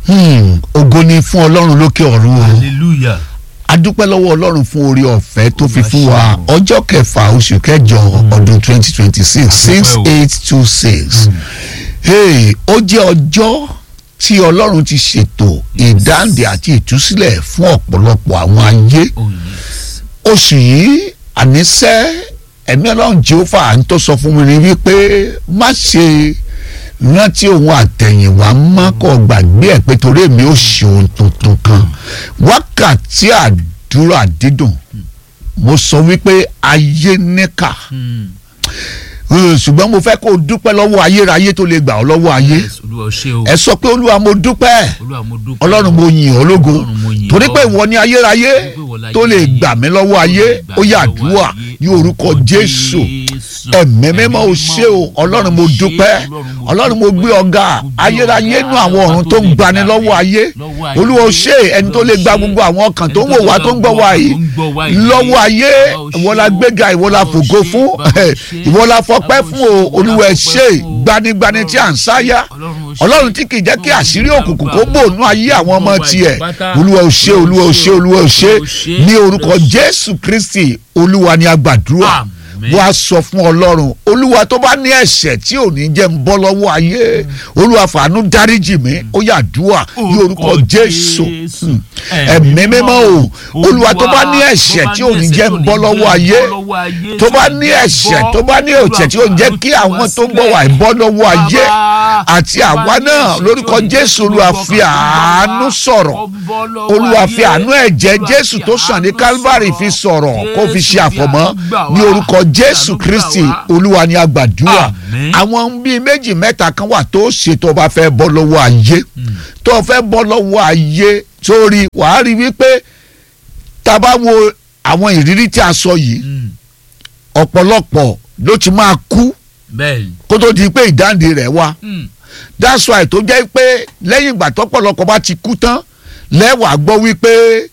Hmm, ògo ni fún ọlọ́run lókè ọ̀run o hallelujah adúpẹ́ lọ́wọ́ ọlọ́run fún orí ọ̀fẹ́ tó fi Olúwa fún wa ṣeun. ọjọ́ kẹfà oṣù kẹjọ ọdún twenty twenty six six Adúpẹ́ o. eight two six hey ó jẹ́ ọjọ́ tí ọlọ́run ti ṣètò ìdáǹdè àti ìtúsílẹ̀ fún ọ̀pọ̀lọpọ̀ àwọn ayé oh yes oṣù yìí àníṣe ẹ̀mí ọlọ́run jehova ń tó sọ fún mi ni wípé má ṣe rántí ohun àtẹ̀yìnwá má kọ́ gbàgbé ẹ̀ pé torí èmi ò ṣe ohun tuntun kan wákàtí àdúrà dídùn mo sọ wípé ayé níkà Hmm. Eh, ṣùgbọ́n mo fẹ́ kó o dúpẹ́ lọ́wọ́ ayérayé tó lè gbà ọ́ lọ́wọ́ ayé yes olúwa o ṣé o ẹ sọ pé olúwa mo dúpẹ́ olúwa mo dúpẹ́ ọlọ́run mo yìn ọ́ lógo Ọlọ́run mo yìn torí ọ́. pé ìwọ ni ayérayé Torí pé ìwọ láyé tó lè ayé. gbà mí lọ́wọ́ ayé Gbà ó mí yà lọ́wọ́ àdúrà ayé. ní orúkọ jésù ẹ̀mí mímọ́ ò ṣe o ọlọ́run mo dúpẹ́ ọlọ́run mo gbé ọ̀gá ayérayé nú àwọn ọ̀run tó ń gbani lọ́wọ́ ayé olúwa ò ṣe ẹni tó lè gba gbogbo àwọn ọkàn tó ń wò wá tó ń gbọ́ wá yìí lọ́wọ́ ayé ìwọ la gbéga ìwọ la fògo fún ìwọ la fọpẹ́ fún o olúwa ẹ ṣé gbanigbani tí à ń sáyà ọlọ́run tí kì í jẹ́ kí àṣírí òkùnkùn kó bò nú ayé àwọn ọmọ tiẹ̀ olúwa ò ṣe olúwa ò ṣe olúwa ò ṣe ní orúkọ jésù kristi olúwa ni a gbàdúrà Àmín. wá sọ fún ọlọ́run olúwa tó bá ní ẹ̀ṣẹ̀ tí ò ní jẹ́ ń bọ́ lọ́wọ́ ayé olúwa fàánú dáríjì mi ó yá àdúrà ní orúkọ jésù Hmm. ẹ̀mí mímọ́ o olúwa tó bá ní ẹ̀ṣẹ̀ tí ò ní jẹ́ ń bọ́ lọ́wọ́ ayé tó bá ní ẹ̀ṣẹ̀ tó bá ní ẹ̀ṣẹ̀ tí ò ní jẹ́ kí àwọn tó ń bọ̀ wá bọ́ lọ́wọ́ ayé àti àwa náà lórúkọ jésù olúwa fi àánú sọ̀rọ̀ olúwa fi àánú ẹ̀jẹ̀ jésù tó sàn ní calvary fi sọ̀rọ̀ kó fi ṣe àfọ̀mọ́ ní orúkọ jésù kristi olúwa ni a gbàdúrà Àmín. àwọn bíi méjì mẹ́ta kan wà tó ṣe tó bá fẹ́ bọ́ lọ́wọ́ ayé tó fẹ́ bọ́ lọ́wọ́ ayé sórí wàá rí wípé tá a bá wo àwọn ìrírí tí a sọ yìí ọ̀pọ̀lọpọ̀ ló ti máa kú bẹ́ẹ̀ni kó tó di pé ìdáǹdè rẹ̀ wá that's why tó jẹ́ pé lẹ́yìn ìgbà tọ́pọ̀lọpọ̀ bá ti kú tán lẹ́wàá gbọ́ wípé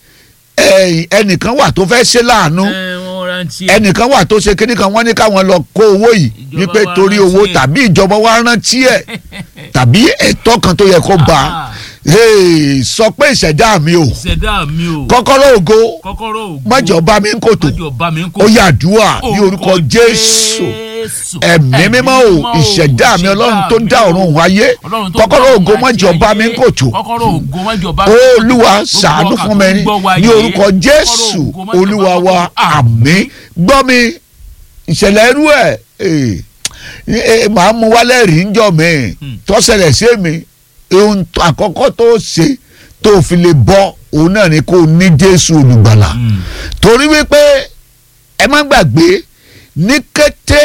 eh, ẹnìkan wà tó fẹ́ ṣe láàánú ẹnìkan wà tó ṣe kíní kan wọ́n ní káwọn lọ kó owó yìí Ìjọba wípé wa torí rántí owó ẹ̀. tàbí ìjọba wa rántí ẹ̀ tàbí ẹ̀tọ́ kan tó yẹ kó bá Ah. Hey, sọ pé ìṣẹ̀dá mi ò ṣẹ̀dá mi o kọ́kọ́rọ́ ògo kọ́kọ́rọ́ ògo mọ́jọba mi ń kòtò mọ́jọba mi ń kò ó yá àdúrà ní orúkọ Jésù ẹ̀mí mímọ́ o ìṣẹ̀dá mi ọlọ́run tó dá ọ̀run òun ayé kọ́kọ́rọ́ ògo mọ́jọba mi ń kòtò kọ́kọ́rọ́ ògo mọ́jọba olúwa ṣàánú fún mi ní orúkọ jésù olúwa wa àmín gbọ́ mi ìṣẹ̀lẹ̀ irú ẹ̀ eh, eh, màá mú wálẹ̀ rí ń jọ mi tó ṣẹlẹ̀ sí mi ohun tó- àkọ́kọ́ tó ṣe tó fi lè bọ́ òun náà ni kó o ní jésù olùgbàlà torí wípé ẹ má gbàgbé ní kété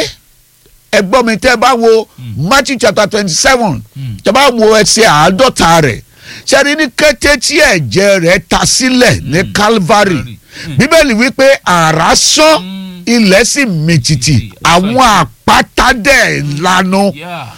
ẹ gbọ́ mi tẹ́ ẹ bá wo matthew chapter twenty seven tẹ́ ẹ bá wo ẹsẹ̀ àádọ́ta rẹ̀ ṣẹ́ni ní kété tí ẹ̀jẹ̀ rẹ̀ ta sílẹ̀ ní calvary Mm. bíbélì wípé àrá sán ilẹ̀ sì mìtìtì àwọn àpáta dẹ̀ lanu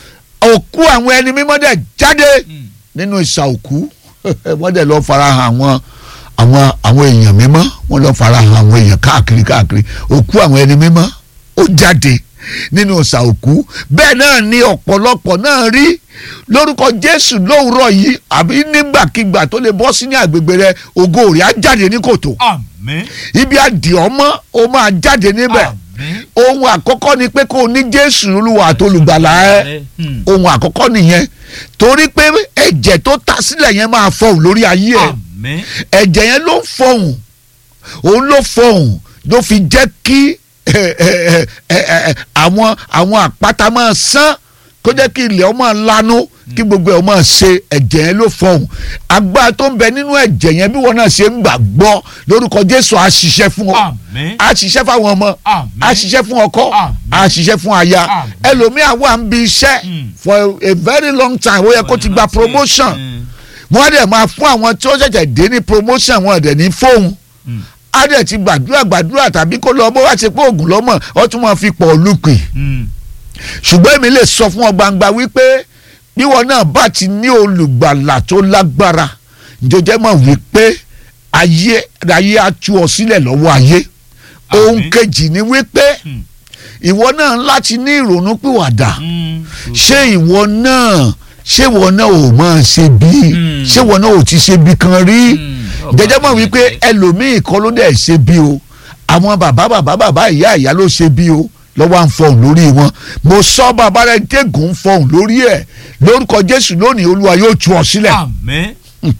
òkú àwọn ẹni mímọ́ dẹ̀ jáde nínú ìsà òkú wọ́n dẹ̀ lọ farahàn àwọn àwọn àwọn èèyàn mímọ́ wọ́n lọ farahàn àwọn èèyàn káàkiri káàkiri òkú àwọn ẹni mímọ́ ó jáde nínú ìsà òkú bẹ́ẹ̀ náà ni ọ̀pọ̀lọpọ̀ náà rí lórúkọ Jésù lówùúrọ̀ yìí àbí nígbàkigbà tó lè bọ́ sí ní àgbègbè rẹ ògo rẹ̀ á jáde ní kòtò àmín ibi àdìọ́mọ́ ó máa jáde níbẹ̀ àmín ohun àkọ́kọ́ ni pé kó o ní Jésù olúwa àtolùgbàlà ẹ Hmm. ohun àkọ́kọ́ nìyẹn torí pé ẹ̀jẹ̀ tó ta sílẹ̀ yẹn máa fọhùn lórí ayé ẹ̀ àmín ẹ̀jẹ̀ yẹn ló ń fọhùn òun ló fọhùn ló fi jẹ́ kí ẹ, ẹ, ẹ, ẹ, ẹ, àwọn àwọn àpáta máa sán kó jẹ́ kí ilẹ̀ ó máa lanu kí gbogbo ẹ̀ ó máa ṣe ẹ̀jẹ̀ yẹn ló fọhùn agbára tó ń bẹ nínú ẹ̀jẹ̀ yẹn bí wọn náà ṣe ń gbàgbọ́ lórúkọ Jésù á ṣiṣẹ́ fún ọ àmín á ṣiṣẹ́ fáwọn ọmọ Àmín. á ṣiṣẹ́ fún ọkọ Àmín. á ṣiṣẹ́ fún aya Àmín. ẹlòmíà wà ń bi iṣẹ́ Mm. for a very long time ó yẹ kó ti gba promotion Hmm. wọ́n á dẹ̀ máa fún àwọn tí ó ṣẹ̀ṣẹ̀ dé ní promotion wọn dẹ̀ ní fóun Hmm. á dẹ̀ ti gbàdúrà gbàdúrà tàbí kó lọ bó wá ṣe pé oògùn lọ́mọ̀ ó tún máa fi pọ̀ lùpì Hmm. ṣùgbọ́n èmi lè sọ fún ọ gbangba wípé bí wọn náà bá ti ní olùgbàlà tó lágbára jẹjẹ mọ̀ wípé ayé ayé á tú ọ sílẹ̀ lọ́wọ́ ayé ohun Àmín. kejì ni wípé Hmm. ìwọ náà láti ní ìrònú pìwàdà Hmm. ṣé ìwọ náà ṣé wọn náà ò máa ṣe bí Mm. ṣé wọn náà ò ti ṣe bí kan rí Mm. Ọba jẹjẹ mọ̀ mi wípé jẹ́. ẹlòmíì kan ló dẹ̀ ṣe bí o àwọn bàbá bàbá bàbá ìyá ìyá ló ṣe bí o lọ́wọ́ à ń fọhùn lórí wọn mo sọ bàbá rẹ dégùn ń fọhùn lórí ẹ̀ lórúkọ Jésù lónìí Olúwa yóò tú ọ sílẹ̀ àmín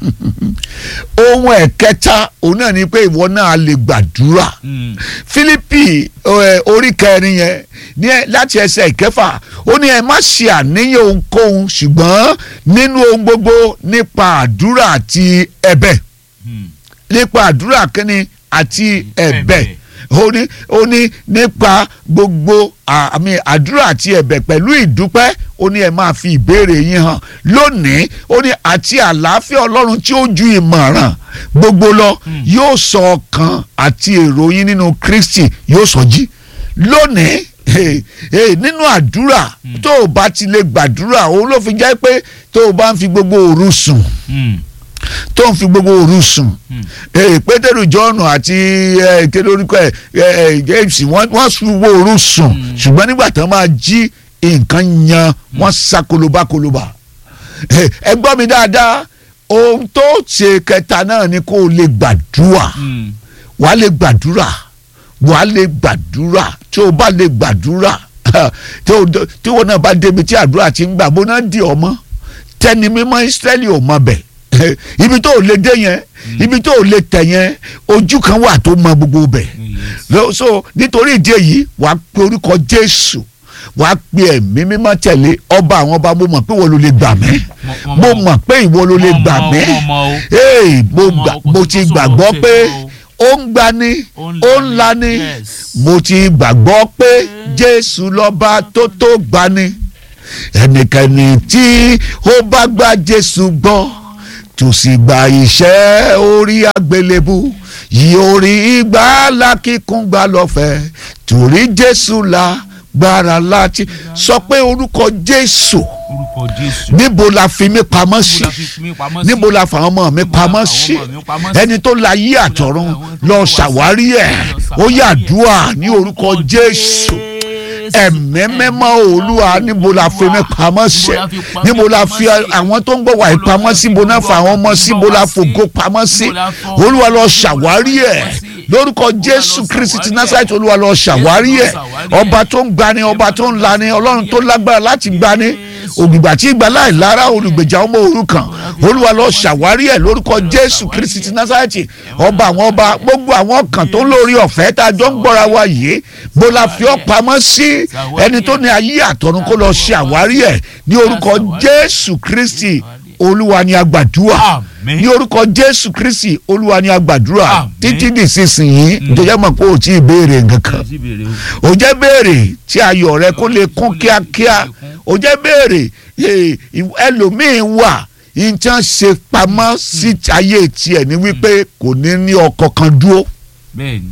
ohun ẹ̀kẹta òun náà ni pé ìwọ náà lè gbàdúrà Mm. Fílípì ẹ, orí kẹrin yẹn ní ẹ- láti ẹsẹ̀ ìkẹfà ó ní ẹ má ṣe àníyàn ohunkóhun ṣùgbọ́n nínú ohun gbogbo nípa àdúrà àti ẹ̀bẹ̀ Mm. nípa àdúrà kínní àti ẹ̀bẹ̀ Ẹ̀bẹ̀. ó ní ó ní nípa gbogbo à- àmì àdúrà àti ẹ̀bẹ̀ pẹ̀lú ìdúpẹ́ ó ní ẹ máa fi ìbéèrè yín hàn lónìí ó ní àti àlàáfíà ọlọ́run tí ó ju ìmọ̀ràn gbogbo lọ yóò sọ ọkàn àti èrò yín nínú Kristi yóò sọ jí lónìí eh, eh, nínú àdúrà tó o bá ti lè gbàdúrà òun ló fi jẹ́ pé tó o bá ń fi gbogbo òru sùn Mm. tó ń fi gbogbo òru sùn Mm. Eh, pétérù jọ́ọ̀nù àti eh, kéde orúkọ ẹ̀ eh, james wọ́n wọ́n fi gbogbo òru sùn ṣùgbọ́n nígbà tán máa jí nǹkan yan wọ́n sá kolobakoloba Eh, ẹ gbọ́ mi dáadáa ohun tó ṣe kẹta náà ni kó o lè gbàdúrà Mm. wàá lè gbàdúrà wàá lè gbàdúrà tí o bá lè gbàdúrà tí o tí wọn náà bá débi tí àdúrà ti ń gbà bó náà di ọmọ tẹni mímọ́ Ísírẹ́lì ò mọ bẹ̀ ibi tó o lè dé yẹn ibi tó o lè tẹ̀ yẹn ojú kan wà tó mọ gbogbo bẹ̀ Yes. Lọ- so nítorí ìdí èyí wàá pe orúkọ Jésù wàá pe ẹ̀mí mímọ́ tẹ̀lé ọba àwọn ọba mo mọ̀ pé ìwọ ló lè gbà mí Mo- mo mo- mọ̀ pé ìwọ ló lè mo gbà mọ̀, mí mo mọ̀ o. ee mo Mo mọ̀ gbà o, kò mo sí ti tó gbàgbọ́ sọ̀rọ̀ pé ṣe ó ń gbani Ó ń ó ń lani, lani yes. mo ti gbàgbọ́ pé Jésù lọ́ba tó tó gbani ẹnikẹ́ni tí ó bá gba Jésù gbọ́ tó sì gba iṣẹ́ orí àgbélébù yóò rí ìgbàlà kíkún gbà lọ́fẹ̀ẹ́ torí Jésù la gbára láti sọ pé orúkọ Jésù orúkọ Jésù. níbo la fi mí pamọ́ sí Níbo la fi mí pamọ́ sí? níbo la fàwọn ọmọ mi Níbo la pamọ́ fàwọn sí ọmọ mi pamọ́ sí? ẹni tó la yí àtọ̀run àwọn tó lọ wá sí- ṣàwárí ẹ̀ lọ ó yà ṣàwárí ẹ̀. dùà ní orúkọ Jésù ẹ̀mí mímọ́ olúwa níbo la fi mí pamọ́ sí níbo la fi àwọn tó ń gbọ́ wà yìí pamọ́ sí níbo náà fa àwọn ọmọ sí níbo la fògo pamọ́ sí olúwa lọ ṣàwárí ẹ̀ lórúkọ Jésù Kristi ti Násárẹ́tì olúwa lọ ṣàwárí ẹ̀ ọba tó ń gbani ọba tó ń lani ọlọ́run tó lágbára láti gbani ògbìgbà tí ìgbà láì lára olùgbèjà ọmọ òrukàn olúwa lọ ṣàwárí ẹ̀ lórúkọ Jésù Kristi ti Násárẹ́tì ọba àwọn ọba gbogbo àwọn kan tó ń lórí ọ̀fẹ́ tá a jọ ń gbọ́ra wa yìí bó la fi ọ́ pamọ́ sí ẹni tó ní ayé àtọ̀run kó lọ ṣe àwárí ẹ̀ ní orúkọ Jésù Kristi olúwa ni a gbàdúrà Àmín. ní orúkọ Jésù Kristi olúwa ni a gbàdúrà Àmín. títí di sísìnyí nítorí mọ̀ pé o ti béèrè nǹkan kan Sí bèrè o. o jẹ́ béèrè tí ayọ̀ rẹ kó lè kún kíákíá o jẹ́ béèrè eh, ẹlòmíín wà nǹkan ṣe pamọ́ sí ayé tiẹ̀ ní wípé kò ní ní ọkọ̀ kan dúró Bẹ́ẹ̀ni.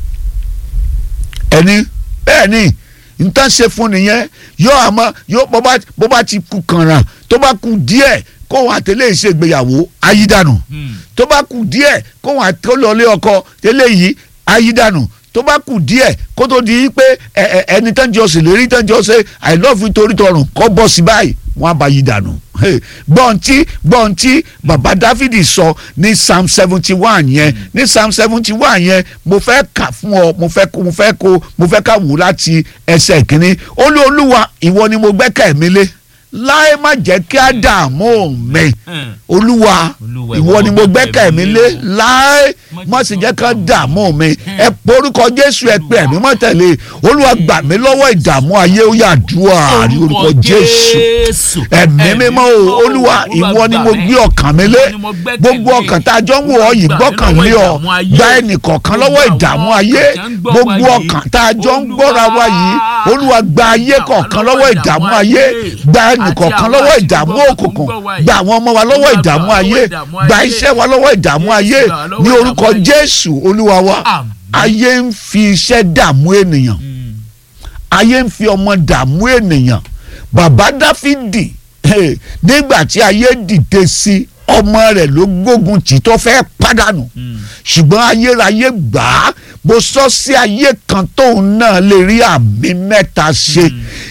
ẹni bẹ́ẹ̀ ni nǹkan ṣe fún nìyẹn yóò àmọ́ yóò bó bá bó bá ti kú kànràn tó bá kú díẹ̀ kóhun àtẹlẹ́ ìṣègbéyàwó ayídànù Mm. tó bá kù díẹ̀ kóhun àtẹlọ́lé ọkọ tẹ́lẹ̀ yìí ayídànù tó bá kù díẹ̀ kó tó di pé ẹ ẹ ẹni tán jọ sì lérí tán jọ ṣe i love you torí tọrùn kọ́ bọ́ sí báyìí wọ́n á bá yí dànù gbọ̀ntì gbọ̀ntì bàbá dáfídì sọ ní psalm seventy one yẹn ní psalm seventy one yẹn mo fẹ́ kà fún ọ mo fẹ́ kó mo fẹ́ kó mo fẹ́ ká wù láti ẹsẹ̀ kínní ó ní olúwa ìwọ ni mo gbẹ́kẹ̀ mi lé láì má jẹ́ kí á dààmú mi Mm. olúwa Olúwa, ìwọ ni mo gbẹ́kẹ̀ mi lé láì má sì jẹ́ ká dààmú mi ẹ porúkọ jésù ẹ pé ẹ̀mí mọ́ tẹ̀lé olúwa gbà mí lọ́wọ́ ìdààmú ayé ó yà dùà ní orúkọ jésù ẹ̀mí mímọ́ o olúwa ìwọ ni mo gbé ọkàn mi lé gbogbo ọkàn tá a jọ ń wò ọ yìí gbọ́kàn lé ọ gba ẹnìkọ̀ọ̀kan lọ́wọ́ ìdààmú ayé gbogbo ọkàn tá a jọ ń gbọ́ra wa yìí olúwa gba ayé kọ̀ọ̀kan lọ́wọ́ ìdààmú ayé gba ẹnìkọ̀ọ̀kan lọ́wọ́ ìdààmú òkùnkùn gba àwọn ọmọ wa lọ́wọ́ ìdààmú ayé gba iṣẹ́ wa lọ́wọ́ ìdààmú ayé ní orúkọ jésù olúwa wa Àmín. ayé ń fi iṣẹ́ dààmú ènìyàn ayé ń fi ọmọ dààmú ènìyàn bàbá dáfídì eh, nígbà tí ayé dìde sí ọmọ rẹ̀ ló gbógun tì tó fẹ́ pàdánù ṣùgbọ́n ayérayé gbà á mo sọ sí ayé kan tóun náà lè rí àmì mẹ́ta ṣe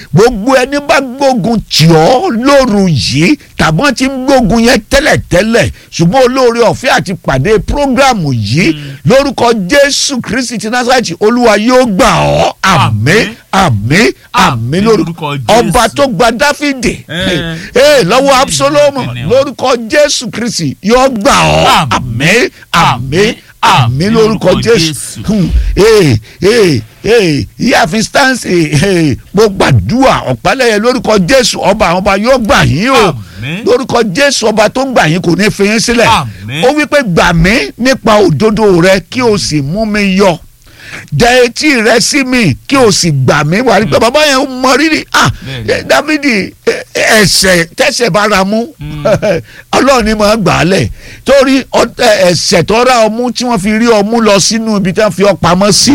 gbogbo ẹni bá gbógun tì ọ́ lóru yìí tàbí wọ́n ti ń gbógun yẹn tẹ́lẹ̀tẹ́lẹ̀ ṣùgbọ́n olóore ọ̀fẹ́ àti pàdé prógrámù yìí lórúkọ jésù kristi ti násàlẹ̀tì olúwa yóò gbà ọ́ àmín àmín àmín lórúkọ ọba tó gba dáfídì ee lọ́wọ́ absalomu lórúkọ jésù kristi yóò gbà ọ́ àmín àmín àmín lórúkọ jésù ee ee ee ìyáàfin stansi mo gbàdúrà ọ̀pálẹ̀yẹ lórúkọ jésù ọba àwọn ọba yóò gbà yín o lórúkọ jésù ọba tó ń gbà yín kò ní fi yín sílẹ̀ ó wípé gbà mí nípa òdodo rẹ kí o sì mú mi yọ dẹ etí rẹ sí mi kí o sì gbà mí wà nípa bàbá yẹn mọ rírì ah dávidi ẹ̀ṣẹ̀ tẹ̀ṣẹ̀ bára mú ọlọ́run ni màá gbà á lẹ̀ torí ẹ̀ṣẹ̀ tó ra ọmú tí wọ́n fi rí ọmú lọ sínú ibi tí wọ́n fi ọ pamọ́ sí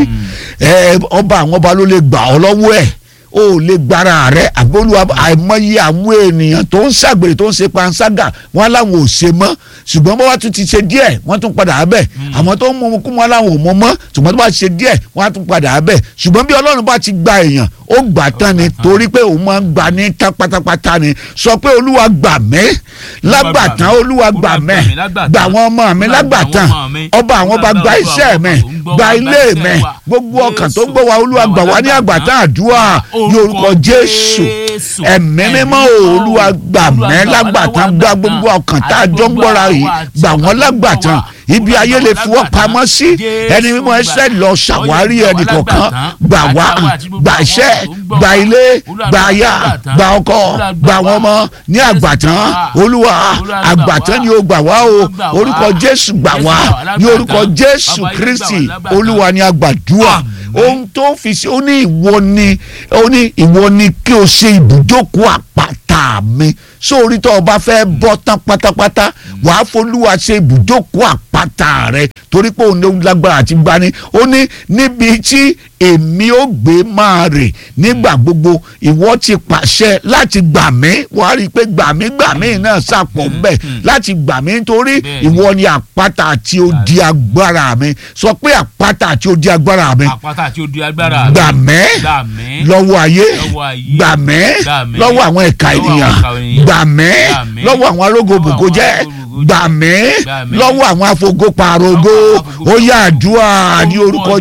ọba àwọn ọba ló lè gbà ọ lọ́wọ́ ẹ̀ o lè gbára rẹ àgbóluwa àìmọye àwọn ènìyàn tó ń ṣàgbèrè tó ń ṣe panṣágà wọn làwọn ò ṣe mọ́ ṣùgbọ́n bá wàá tún ti ṣe díẹ̀ wọ́n tún padà abẹ́ àwọn tó ń mú kú wọn làwọn ò mọ mọ́ ṣùgbọ́n tó bá ṣe díẹ̀ wọ́n á tún padà abẹ́ ṣùgbọ́n bí ọlọ́run bá ti gba èèyàn ó gbà tán ni torí pé òun máa ń gbà ní pátápátá ni sọ pé olúwa gbà mí lágbàtán olúwa gbà mí gbà àwọn ọmọ mi lágbàtán ọba àwọn ọba gba iṣẹ́ mi gba ilé mi gbogbo ọkàn tó gbọ́ wa olúwa gbà wá ní àgbàtán àdúrà ní orúkọ jésù ẹ̀mí mímọ́ olúwa gbà mí lágbàtán gba gbogbo ọkàn tá a jọ ń gbọ́ra yìí gbà wọ́n lágbàtán ibi ayé lè fi wọ́n pamọ́ sí ẹni mímọ́ ẹsẹ̀ lọ ṣàwárí ẹnì kọ̀ọ̀kan gbà wá gbà iṣẹ́ gbà ilé gbà aya gbà ọkọ gbà wọn ọmọ ní àgbàtán olúwa àgbàtán ni ó gbà wá o orúkọ jésù gbà wá ní orúkọ jésù kristi olúwa ni àgbàdúà ohun tó fi ṣe ó ní ìwọ ni ó ní ìwọ ni kí o ṣe ibùjókòó àpáta mi sórí tó o bá fẹ́ bọ́ tán pátápátá wàá folúwa ṣe ibùjókòó àpáta rẹ torí pé òun ló lágbára àti gbani ó ní níbi tí èmi ó gbé máa rè nígbà gbogbo ìwọ ti pàṣẹ láti gbà mí wàá rí i pé gbà mí gbà mí náà sàpọ̀ mbẹ́ láti gbà mí nítorí ìwọ ni àpáta àti odi agbára mi sọ pé àpáta àti odi agbára mi àpáta àti odi agbára mi gbà mí gbà mí lọ́wọ́ ayé lọ́wọ́ ayé gbà mí gbà mí lọ́wọ́ àwọn ẹ̀ka lọ́wọ́ ènìyàn àwọn ẹ̀ka ènìyàn. gbà mí Gbà mí lọ́wọ́ àwọn arógòbògò lọ́wọ́ jẹ́ àwọn arógòbògò gbà mí Gbà mí lọ́wọ́ àwọn afogoparogo lọ́wọ́ àwọn ó yá àdúrà ní orúkọ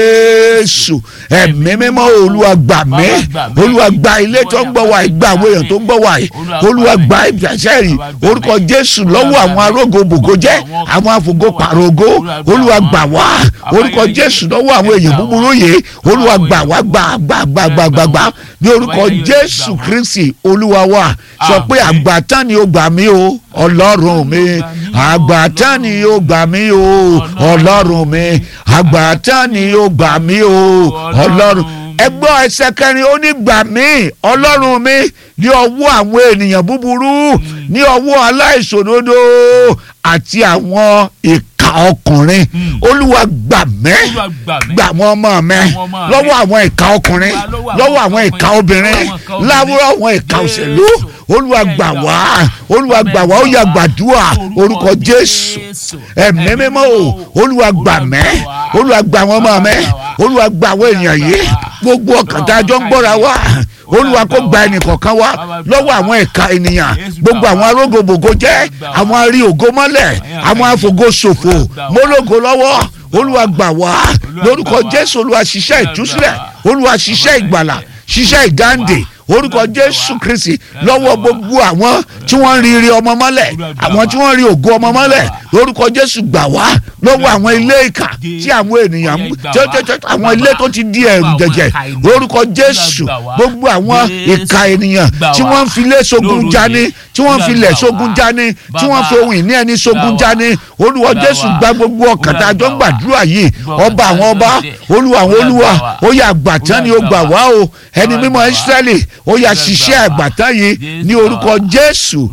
jésù ẹ̀mí mímọ́ olúwa gbà mí Bàbá gbà mí. olúwa gba ilé tó ń gbọ́ wa yìí gba àwọn èèyàn tó ń gbọ́ wa yìí olúwa gba ìgbàsẹ́ rí Bàbá gbà mí. orúkọ jésù lọ́wọ́ àwọn arógòbògò jẹ́ àwọn afogoparogo olúwa gbà wá orúkọ jésù lọ́wọ́ àwọn èèyàn búburú yìí olúwa gbà wá gbà gbà gbà gbà gbà gbà ní orúkọ jésù kristi olúwa wa sọ pé àgbàtán ni ó gbà mí o ọlọ́run mi àgbàtán ni ó gbà mí o ọlọ́run mi àgbàtán ni ó gbà mí o ọlọ́run ẹgbọ́n ẹsẹ̀ kẹrin ó ní gbà mí ọlọ́run mi ní ọwọ́ àwọn ènìyàn búburú ní ọwọ́ aláìṣòdodo àti àwọn ìka ọkùnrin olúwa gbà mí Olúwa gbà mí. gbà àwọn ọmọ mi Àwọn ọmọ mi. lọ́wọ́ àwọn ìka ọkùnrin Lọ́wọ́ àwọn lọ́wọ́ àwọn ìka ìka ọkùnrin. obìnrin Lọ́wọ́ àwọn ìka obìnrin. láwùrọ̀ àwọn ìka òṣèlú Jésù. olúwa gbà wá olúwa gbà wá ó yá gbàdúrà orúkọ jésù ẹ̀mí mímọ́ o olúwa gbà mí olúwa gbà àwọn ọmọ mi olúwa gbà àwọn èèyàn yìí gbogbo ọkàn tá a jọ ń gbọ́ra wá olúwa kó gba ẹnìkọ̀ọ̀kan wá lọ́wọ́ àwọn ẹ̀ka ènìyàn gbogbo àwọn arógòbògò jẹ́ àwọn arí ògo mọ́lẹ̀ àwọn afògo ṣòfò mólógo lọ́wọ́ olúwa gbà wá lórúkọ jésù olúwa ṣiṣẹ́ ìtúsílẹ̀ olúwa ṣiṣẹ́ ìgbàlà ṣiṣẹ́ ìdáǹdè orúkọ jésù kristi lọ́wọ́ gbogbo àwọn tí wọ́n rí rí ọmọ mọ́lẹ̀ àwọn tí wọ́n rí ògo ọmọ mọ́lẹ̀ lórúkọ jésù gbà wá lọ́wọ́ àwọn ilé ìkà tí àwọn ènìyàn mú tí ó- tí ó- tí ó- àwọn ilé tó ti di ẹ̀rù jẹ̀jẹ̀ lórúkọ jésù gbogbo àwọn ìka ènìyàn tí wọ́n ń fi ilé sógun jani tí wọ́n ń fi ilẹ̀ sógun jani tí wọ́n ń fi ohun ìní ẹni sógun jani olúwa jésù gba gbogbo ọkàn tá a jọ ń gbàdúrà yìí ọba àwọn ọba olúwa àwọn olúwa ó yá àgbàtán ni ó gbà wá o ẹni mímọ́ ísírẹ́lì ó yá ṣiṣẹ́ àgbàtán yìí ní orúkọ jésù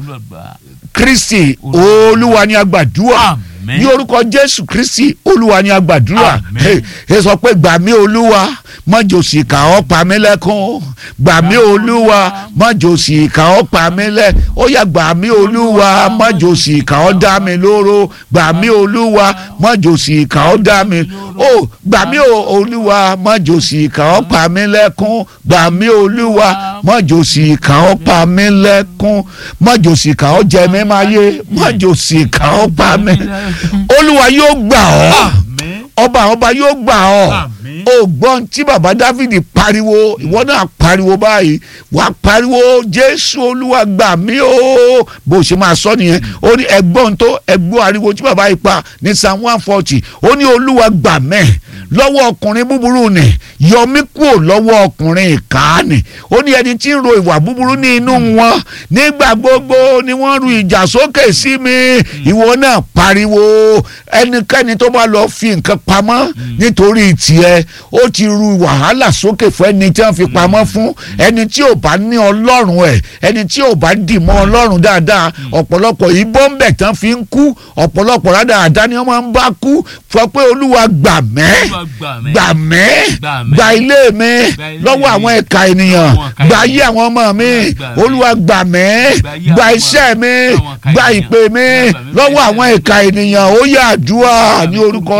kristi olúwa ni agbàdúrà Àmín. ní orúkọ jésù kristi olúwa ni agbàdúrà Àmín. Hey, ẹ sọ pé gbà mí olúwa mọ́jọ́sì kà ọ́ pa mí lẹ́kún gbà mí olúwa mọ́jọ́sì kà ọ́ pa mí lẹ́ ó yá gbà mí olúwa mọ́jọ́sì kà ọ́ dá mi lóró gbà mí olúwa mọ́jọ́sì kà ọ́ dá mi ó gbà mí olúwa mọ́jọ́sì kà ọ́ pa mí lẹ́kún gbà mí olúwa mọ́jọ́sì kà ọ́ pa mí lẹ́kún mọ́jọ́sì kà ọ́ jẹ mí máa yé mọ́jọ́sì kà ọ́ pa mí olúwa yóò gbà ọ́ ọba ọba yóò gbà ọ́ o gbọ́n tí baba Dáfídì pariwo ìwọ náà pariwo báyìí wà á pariwo Jésù Olúwa gbà mí o bó ṣe máa sọ nìyẹn ó ní ẹgbọ́n tó ẹgbọ́n ariwo tí baba yìí pa ní psalm one forty ó ní Olúwa gbà mẹ́ lọ́wọ́ ọkùnrin búburú ni yọ mí kúrò lọ́wọ́ ọkùnrin ìkànnì ó ní ẹni tí ń ro ìwà búburú ní inú wọn nígbà gbogbo ni wọ́n ru ìjà sókè sí mi ìwọ náà pariwo ẹnikẹ́ni tó bá lọ fi nǹkan pamọ́ nítorí tiẹ̀ ó ti ru wàhálà sókè fún ẹni tí wọ́n fi pamọ́ fún ẹni tí ò bá ní ọlọ́run ẹ̀ ẹni tí ò bá dì mọ́ ọlọ́run dáadáa ọ̀pọ̀lọpọ̀ ìbọn bẹ̀ tán fi ń kú ọ̀pọ̀lọpọ̀ dáadáa ni wọ́n máa ń bá kú fọ pé olúwa gbà mẹ́ gbà mẹ́ gbà ilé mi lọ́wọ́ àwọn ẹ̀ka ènìyàn gbà ayé àwọn ọmọ mi olúwa gbà mẹ́ gbà iṣẹ́ mi gbà ìpè mi lọ́wọ́ àwọn ẹ̀ka ènìyàn ó yà àdúrà ní orúkọ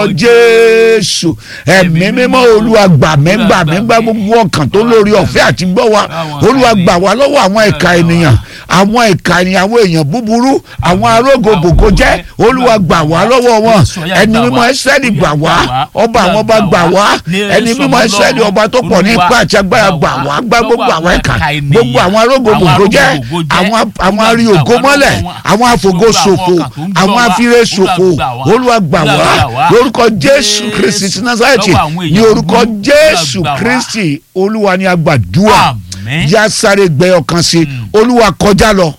jésù ẹ̀mí mímọ́ olúwa gbà mí gbà mí gbà gbogbo ọkàn tó lórí ọ̀fẹ́ àti gbọ́ wa olúwa gbà wá lọ́wọ́ àwọn ẹ̀ka ènìyàn àwọn ẹ̀ka ènìyàn àwọn èèyàn búburú àwọn arógòbògò jẹ́ olúwa gbà wá lọ́wọ́ wọn ẹni mímọ́ ẹsẹ́ni gbà wá ọba àwọn ọba gbà wá ẹni mímọ́ ẹsẹ́ni ọba tó pọ̀ ní ipá àti agbára gbà wá gbá gbogbo àwọn ẹ̀ka gbogbo àwọn arógòbògò jẹ́ àwọn arí ògo mọ́lẹ̀ àwọn afògo ṣòfò àwọn afire ṣòfò olúwa gbà wá lórúkọ jésù kristi ti nazareti ní orúkọ jésù kristi olúwa ni agbàdúrà yá sáré gbẹ ọkàn sí olúwa kọjá lọ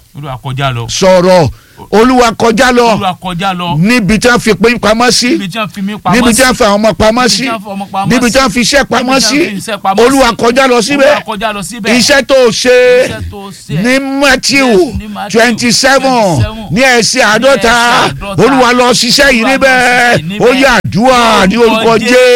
sọ̀rọ̀ olúwa kọjá lọ níbi tí wọ́n fi pín pamọ́ sí níbi tí wọ́n fi àwọn ọmọ pamọ́ sí níbi tí wọ́n fi iṣẹ́ pamọ́ sí olúwa kọjá lọ síbẹ̀ iṣẹ́ tó ṣe ní matthew twenty seven ní ẹsẹ̀ àádọ́ta olúwa lọ ṣiṣẹ́ yìí níbẹ̀ ó yá àdúrà ní orúkọ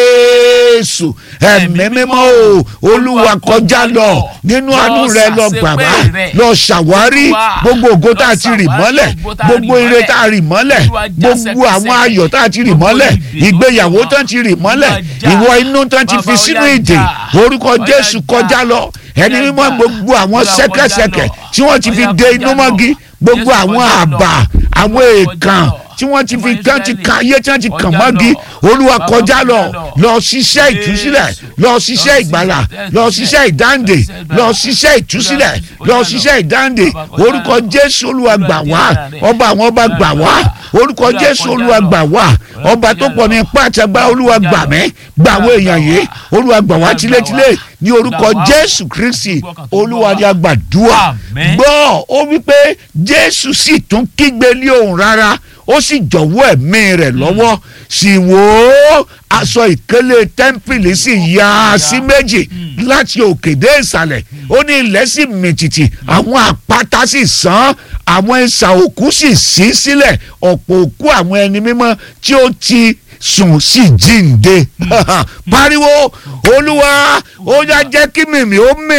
jésù ẹ̀mí mímọ́ o olúwa kọjá lọ nínú àánú rẹ lọ gbàgbá lọ ṣàwárí gbogbo ògo tá a ti rì mọ́lẹ̀ gbogbo ire tá a rì mọ́lẹ̀ gbogbo àwọn ayọ̀ tá a ti rì mọ́lẹ̀ ìgbéyàwó tá a ti rì mọ́lẹ̀ ìwọ inú tá a ti fi sínú ìdè orúkọ jésù kọjá lọ ẹni mímọ́ gbogbo àwọn ṣẹ̀kẹ̀ṣẹ̀kẹ̀ tí wọ́n ti fi de inú mọ́gi gbogbo àwọn àbà àwọn èèkàn tí wọ́n ti fi tán ti kan ayé tí wọ́n ti kàn mọ́gi olúwa kọjá lọ lọ ṣiṣẹ́ ìtúsílẹ̀ lọ ṣiṣẹ́ ìgbàlà lọ ṣiṣẹ́ ìdáǹdè lọ ṣiṣẹ́ ìtúsílẹ̀ lọ ṣiṣẹ́ ìdáǹdè orúkọ jésù olúwa gbà wá ọba àwọn ọba gbà wá orúkọ jésù olúwa gbà wá ọba tó pọ̀ ní ipá àtàgbà olúwa gbà mí gbà àwọn èèyàn yìí olúwa gbà wá tilétilé ní orúkọ jésù kristi olúwa ni a gbàdúrà gbọ́ ó wípé jésù sì tún kígbe ní òun rárá ó sì jọ̀wọ́ ẹ̀mí rẹ̀ lọ́wọ́ sì wò ó aṣọ ìkélé tẹ́ḿpìlì sì ya sí méjì láti òkè dé ìsàlẹ̀ ó ní ilẹ̀ sì mìtìtì àwọn àpáta sì sán àwọn ìsà òkú sì ṣí sílẹ̀ ọ̀pọ̀ òkú àwọn ẹni mímọ́ tí ó ti sùn sí jíǹde pariwo olúwa ó yá jẹ́ kí mìmì ó mì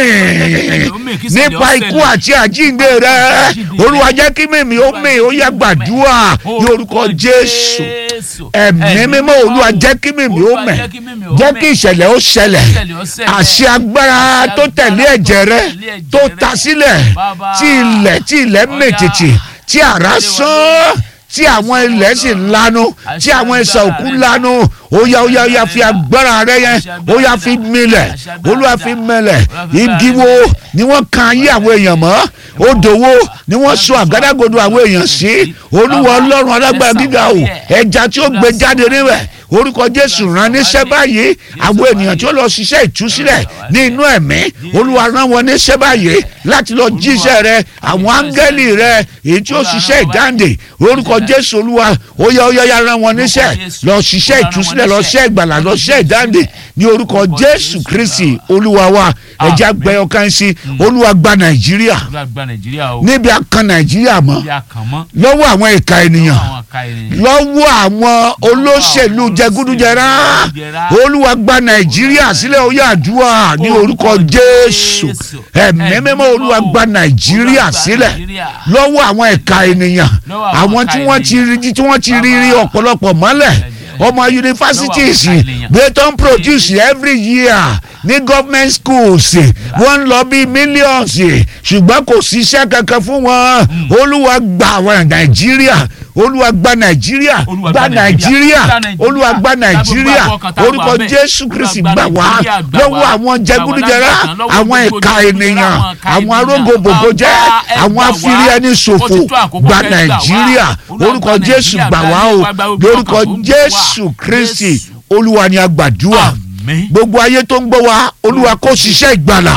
nípa ikú àti àjíǹde rẹ olúwa jẹ́ kí mìmì ó mì ó yá gbàdúrà ní orúkọ jésù ẹ̀mí mímọ́ olúwa jẹ́ kí mìmì ó mì jẹ́ kí ìṣẹ̀lẹ̀ ó ṣẹlẹ̀ àṣẹ agbára tó tẹ̀lé ẹ̀jẹ̀ rẹ tó ta sílẹ̀ tí ilẹ̀ tí ilẹ̀ mètìtì tí àrá sán tí àwọn ilẹ̀ sì lanu tí àwọn ẹsẹ̀ òkú lanu ó yá ó yá ó yá fi agbára rẹ yẹn ó yá fi milẹ̀ olúwa fi milẹ̀ igi wo ni wọ́n kan ayé àwọn èèyàn mọ́ odò wo ni wọ́n sọ àgádágodo àwọn èèyàn sí olúwa ọlọ́run alágbára gíga o ẹja tí ó gbé jáde níbẹ̀ orúkọ jésù rán níṣẹ́ báyìí àwọn ènìyàn tí ó lọ ṣiṣẹ́ ìtúsílẹ̀ ní inú ẹ̀mí olúwa rán wọn níṣẹ́ báyìí láti lọ jíṣẹ́ rẹ àwọn áńgẹ́lì rẹ èyí tí ó ṣiṣẹ́ ìdáǹdè orúkọ jésù olúwa ó yá ó yá yá rán wọn níṣẹ́ lọ ṣiṣẹ́ ìtúsílẹ̀ lọ ṣiṣẹ́ ìgbàlà lọ ṣiṣẹ́ ìdáǹdè ní orúkọ jésù kristi olúwa wa ẹja gbẹ ọkàn sí olúwa gba nàìjíríà níbi akan nàìjíríà mọ́ lọ́wọ́ àwọn ìka ènìyàn ìka ènìyàn. lọ́wọ́ àwọn olóṣèlú jẹgúdújẹrá olúwa gba nàìjíríà sílẹ̀ ó yá àdúrà ní orúkọ jésù ẹ̀mí mímọ́ olúwa gba nàìjíríà sílẹ̀ lọ́wọ́ àwọn ẹ̀ka ènìyàn àwọn tí wọ́n ti rí tí wọ́n ti rí rí ọ̀pọ̀lọpọ̀ mọ́lẹ̀ ọmọ universities they don produce every year ní government schools wọ́n ń lọ bí millions ṣùgbọ́n kò síṣẹ́ kankan fún wọn olúwa gba àwọn nàìjíríà olúwa gba nàìjíríà gba nàìjíríà olúwa gba nàìjíríà orúkọ jésù kristi gbà wá lọ́wọ́ àwọn jẹgúdújẹrá àwọn ẹ̀ka ènìyàn àwọn arógòbòbò jẹ́ àwọn afiri ẹni ṣòfò gba nàìjíríà orúkọ jésù gbà wá o lórúkọ jésù kristi olúwa ni a gbàdúrà gbogbo ayé tó ń gbọ́ wa olúwa kó ṣiṣẹ́ ìgbàlà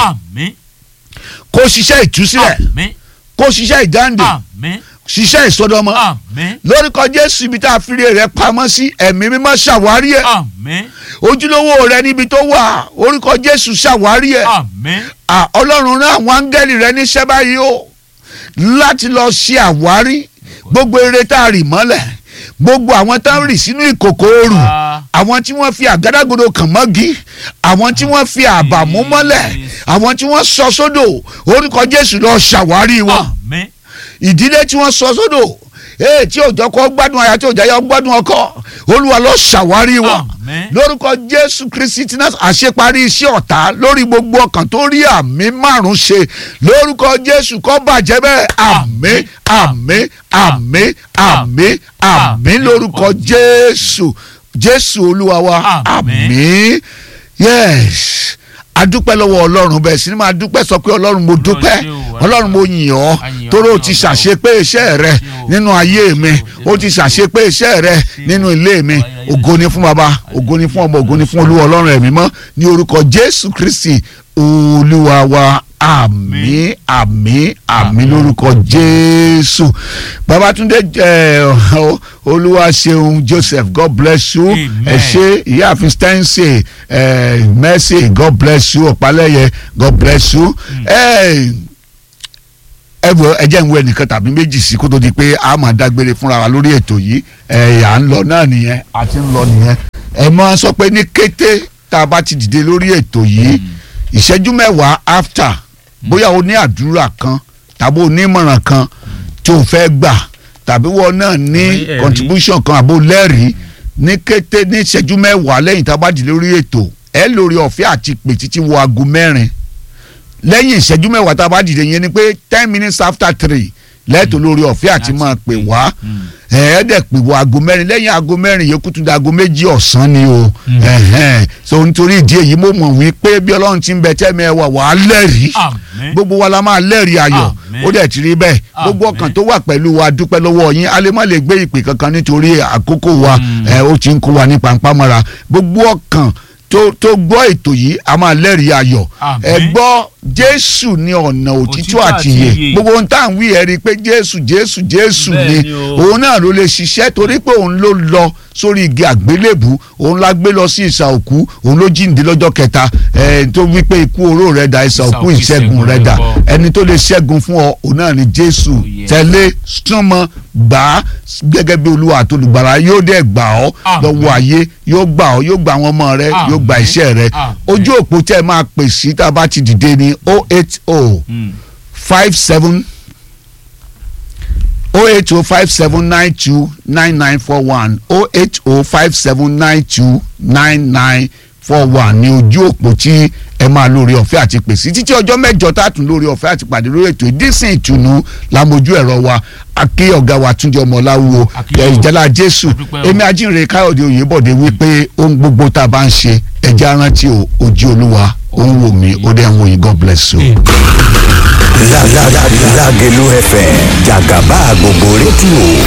kó ṣiṣẹ́ ìtúsílẹ̀ kó ṣiṣẹ́ ìdáǹdè ṣiṣẹ́ ìsọdọmọ lórúkọ jésù ibi tá a fi rẹ̀ pamọ́ sí ẹ̀mí mímọ́ ṣàwárí ẹ̀ ojúlówó rẹ níbi tó wà orúkọ jésù ṣàwárí ẹ̀ ọlọ́run rán àwọn áńgẹ́lì rẹ níṣẹ́ báyìí o láti lọ ṣe àwárí gbogbo eré tá a rì mọ́lẹ̀ gbogbo àwọn tá ń rì sínú ìkòkò ooru àwọn tí wọ́n fi àgádágodo kàn mọ́gi àwọn tí wọ́n fi àbàmú mọ́lẹ̀ àwọn tí wọ́n sọ sódò orúkọ jésù lọ ṣàwárí wọn ìdílé tí wọ́n sọ sódò ee tí òjò kọ gbádùn aya tí òjò ayọ gbádùn ọkọ olúwa lọ ṣàwárí wọn lórúkọ jésù kristi tí náà àṣeparí iṣẹ́ ọ̀tá lórí gbogbo ọkàn tó rí àmì márùn ṣe lórúkọ jésù kó bàjẹ́ bẹ́ẹ̀ àmín àmín àmín àmín àmín lórúkọ jésù jésù olúwa wa àmín yes adúpẹ́ lọ́wọ́ ọlọ́run bẹ́ẹ̀ sí ni máa dúpẹ́ sọ pé ọlọ́run mo dúpẹ́ ọlọ́run mo yìn ọ́ torí o ti ṣàṣepé iṣẹ́ rẹ nínú ayé mi o ti ṣàṣepé iṣẹ́ rẹ nínú ilé mi ògo ni fún baba ògo ni fún ọmọ ògo ni fún olúwa ọlọ́run ẹ̀mí mọ́ ní orúkọ jésù kristi olúwa wa àmín àmín àmín lórúkọ jésù babatunde olúwa ṣeun joseph god bless you ẹ ṣe ìyáàfin stancy mercy god bless you ọ̀pálẹ́yẹ god bless you ẹ wọ ẹ jẹ́ ń wọ ẹnìkan tàbí méjì sí kó tó di pé a máa dágbére fúnra wa lórí ètò yìí ẹ à ń lọ náà nìyẹn àti ń lọ nìyẹn ẹ máa sọ pé ní kété tá a bá ti dìde lórí ètò yìí ìṣẹ́jú mẹ́wàá after bóyá o ní àdúrà kan tàbí o ní ìmọ̀ràn kan tó o fẹ́ gbà tàbí wọ́n náà ní contribution kan àbò lẹ́rìí ní kété ní ìṣẹ́jú mẹ́wàá lẹ́yìn tá a bá dìde lórí ètò ẹ lórí ọ̀fẹ́ àti pè títí wo aago mẹ́rin lẹ́yìn ìṣẹ́jú mẹ́wàá tá a bá dìde yẹn ni pé ten minutes after three lẹ́tọ̀ lórí ọ̀fẹ́ àti máa pè wá ẹ̀ẹ́dẹ̀ pè wọ aago mẹ́rin lẹ́yìn aago mẹ́rin yòókù tún di aago méjì ọ̀sán ni o so nítorí ìdí èyí mo mọ̀ wípé bí ọlọ́run ti ń bẹ tẹ́mi ẹ wà wà á lẹ́rìí gbogbo wa la máa lẹ́rìí ayọ̀ ó dẹ̀ ti rí bẹ́ẹ̀ gbogbo ọkàn tó wà pẹ̀lú wa dúpẹ́ lọ́wọ́ yín a lè má lè gbé ìpè kankan nítorí àkókò wa ó ti ń kó wa ní pàǹpámọ́ra gbogbo ọkàn tó tó gbọ́ ètò yìí a máa lẹ́rìí ayọ̀ ẹ gbọ́ jésù ní ọ̀nà òtítọ́ àti ìyè gbogbo ohun tá à ń wí ẹ rí i pé jésù jésù jésù ni òun náà ló lè ṣiṣẹ́ torí pé òun ló lọ sórí igi àgbélébù òun la gbé lọ sí ìsà òkú òun ló jíǹde lọ́jọ́ kẹta ẹ tó wí pé ikú oró rẹ̀ dà ìsà òkú ìṣẹ́gun rẹ̀ dà ẹni tó lè ṣẹ́gun fún ọ òun náà ni jésù tẹ̀lé súnmọ́ gbà á gẹ́gẹ́ bí olúwa àti olùgbàlà yóò dẹ̀ gbà ọ́ lọ́wọ́ ayé yóò gbà ọ́ yóò gbà àwọn ọmọ rẹ yóò gbà iṣẹ́ rẹ ojú òpó tẹ́ ẹ máa pè sí tá a bá ti dìde ní o eight o five seven o eight o five seven nine two nine nine four one o eight o five seven nine two nine nine four one ní ojú òpó tí ẹ máa lórí ọ̀fẹ́ àti pèsè títí ọjọ́ mẹ́jọ tá a tún lórí ọ̀fẹ́ àti pàdé lórí ètò ìdísìn ìtùnú lamojú ẹ̀rọ wa aké ọ̀gá wa túnjọ ọmọláwo ìjálá jésù èmi ajínrere káyọ̀dé òyìnbọ̀dé wípé ohun gbogbo tá a bá ń ṣe ẹ̀jẹ̀ arántí o ojú olúwa ó ń wò mí ó dẹ̀ ń wò yín god bless you. Lágẹ̀lú FM jàgàbá gbogbo rédíò